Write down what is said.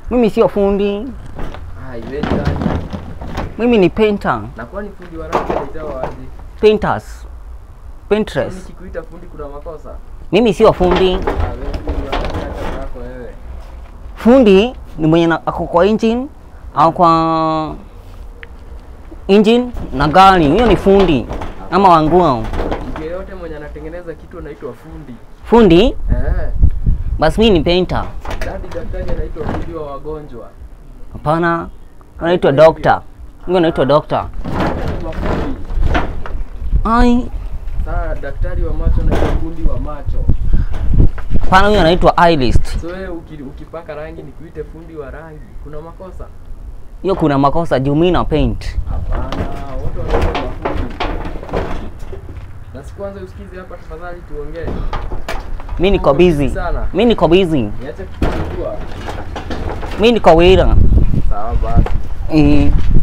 Mimi sio fundi, Ah, iwe ni nani? mimi ni painter. Na kwani fundi wa rangi anaitwa aje? Painters. Sasa Paintress. nikikuita fundi kuna makosa? Mimi sio fundi. Ah, wewe fundi wa rangi hata zako wewe. Fundi ni mwenye na- ako kwa engine au kwa engine na gari, huyo ni fundi ama wanguo. Mtu yeyote mwenye anatengeneza kitu anaitwa fundi. Fundi Eh, basi mimi ni painter. dadi daktari anaitwa fundi wa wagonjwa. Hapana, anaitwa doctor. Huyo anaitwa doctor. Daktari wa fundi. Ai, Sasa daktari wa macho anaitwa fundi wa macho. hapana, huyo anaitwa eyelist. So wewe uki, ukipaka rangi nikuite fundi wa rangi, kuna makosa? Hiyo kuna makosa juu mimi na paint. Hapana, wote wanaitwa mafundi. Na si kwanza usikize hapa tafadhali tuongee. Mimi niko busy. Sana. Mimi niko busy. Niache kukuchukua. Mimi niko wira. Sawa basi. Eh,